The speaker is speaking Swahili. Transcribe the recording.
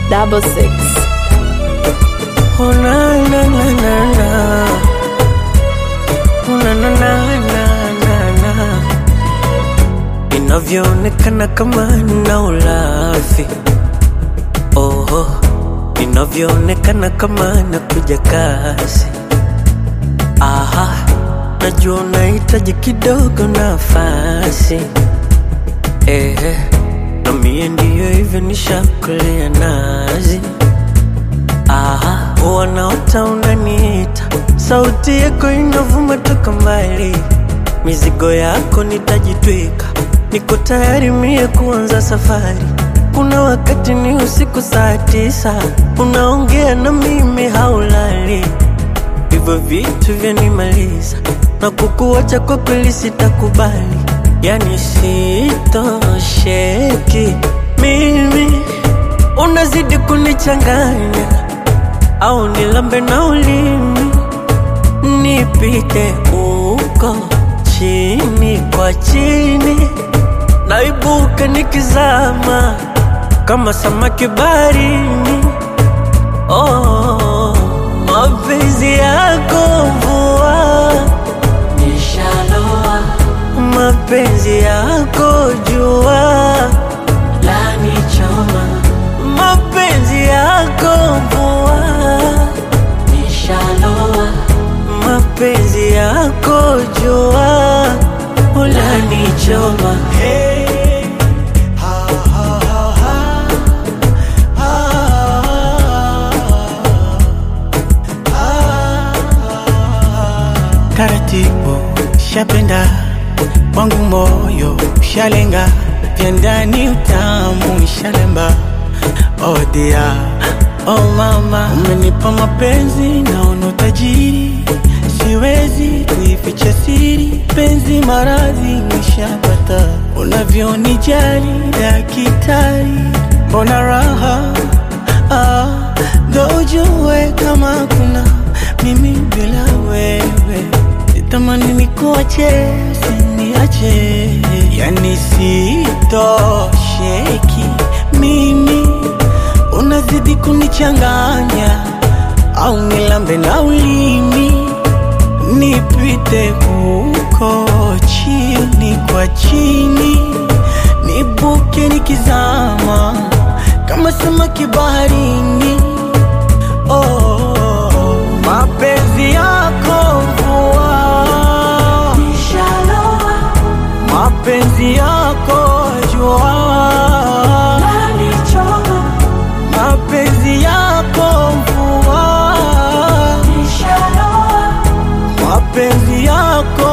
double six. Oh na na na na na. Oh na na na na na na. Inavyoonekana kama na ulafi. Oh, inavyoonekana kama nakuja kasi. Aha, najua unahitaji kidogo nafasi. Ehe, na mie ndiyo hivyo nishakulea nazi. Aha, wanaota unaniita, sauti yako inavuma toka mbali, mizigo yako nitajitwika, niko tayari mie kuanza safari. Kuna wakati ni usiku saa tisa, unaongea na mimi haulali, hivyo vitu vyanimaliza, na kukuacha kwa kweli sitakubali, yani sitosheki mimi, unazidi kunichanganya au nilambe na ulimi nipite uko chini kwa chini, naibuka nikizama kama samaki baharini. Oh, mapenzi yako mvua nishaloa, mapenzi yako jua lanichoma, mapenzi yako mvua nishaloa, mapenzi yako jua ulanichoma. Hey. taratibu shapenda wangu moyo shalenga vya ndani utamu shalemba oh dia oh mama umenipa mapenzi naona utajiri siwezi kuificha siri penzi maradhi nishapata unavyonijali dakitari mbona raha ah, ndo ujue kama kuna mimi bila wewe sitamani nikuache siniache yani sitosheki mimi unazidi kunichanganya au nilambe na ulimi nipite huko chini kwa chini nibuke nikizama kama samaki baharini oh, mapenzi yako mvua Nishaloa, mapenzi yako jua lanichoma, mapenzi yako mvua nishaloa, mapenzi yako